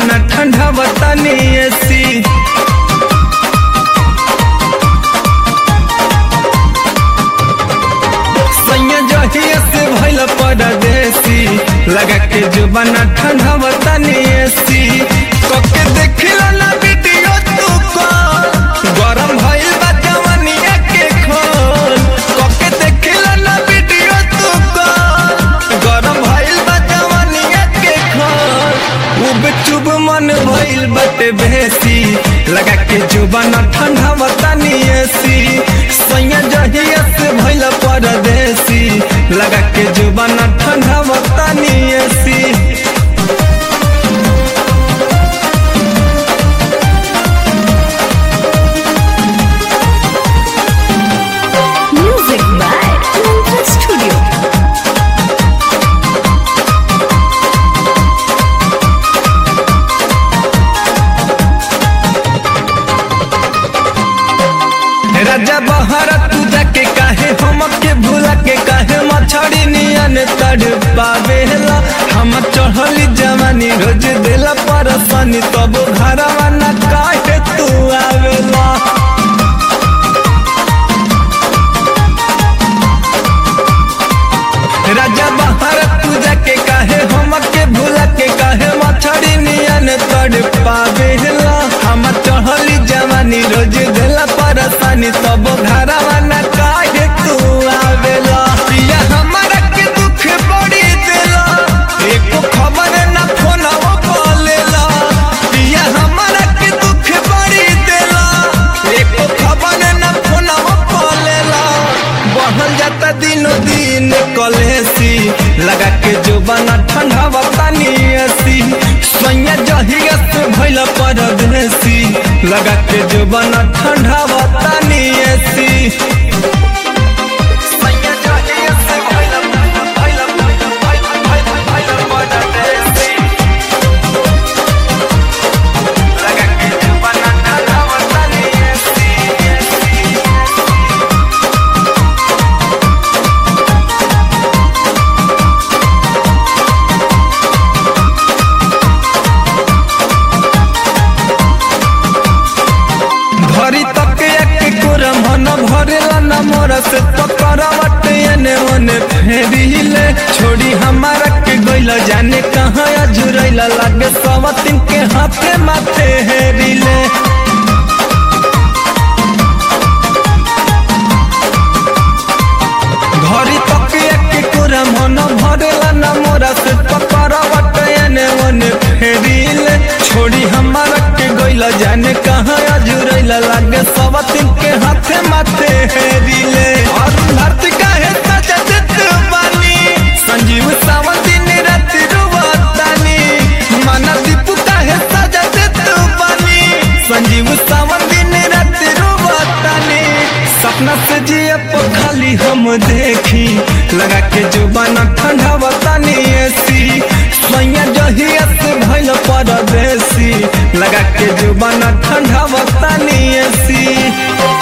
जुबाना ठंडा बतानी एसी सैया जहिया से भइल परदेसी लगा के जुबाना ठंडा बतानी एसी कके देखिला ना वीडियो तू को गरम भइल बा जवानिया के खोल कके देखिला ना वीडियो तू को गरम भइल बा जवानिया के खोल उब चुब मन भइल बटे बेसी लगा के जुबाना ठंडा बतानी एसी सैया जहिया से भइल परदेसी लगा के जुबाना ठंडा बतानी AC Music by Mantra Studio. राजा बहरा तू जाके काहे हमके भूला के काहे मछड़ी नियन तड़ पावेला हम चढ़ली जवानी रोज देला परसनी तब घरवा न काहे तू आवेला राजा बहरा तू जाके काहे हमके भूला के काहे मछड़ी नियन तड़ पावेला हम चढ़ली जवानी रोज देला परसनी तब घरवा न काहे तू आवेला पिया हमारा के दुख बड़ी देला एको खबर न फोनवा बोलेला पिया हमारा के दुख बड़ी देला एको खबर न फोनवा बोलेला बढ़ल जाता दिनो दिन कलेसी लगा के जुबाना ठंडा बतानी एसी सैया जहिया से भइल परदेसी लगा के जुबाना ठंडा बतानी एसी सैया जहिया से भइल भइल भइल भइल भइल परदेसी लगा के जुबाना ठंडा बतानी एसी एसी भरी तक एक कोरा मन भरेला न मोरा से पकड़वट एने ओने फेरिले छोड़ी हमारा के गइला जाने कहाँ अजुरैला लागे सवतिन के हाथे माथे हेरिले घरी तक एक कोरा मन भरेला न मोरा से पकड़वट एने ओने फेरिले छोड़ी हमारा के गइला जाने कहाँ अजुरैला लागे सवतिन के हाथे माथे हेरिले और धरती काहे सजा देत बानी संजीव सावंत दिन रात रुवतानी माना दीपू काहे सजा देत बानी संजीव सावंत दिन रात रुवतानी सपना से जिए पो खाली हम देखी लगा के जुबाना ठंडा बतानी एसी सैया जहिया से भइल परदेसी लगा के जुबाना ठंडा बतानी एसी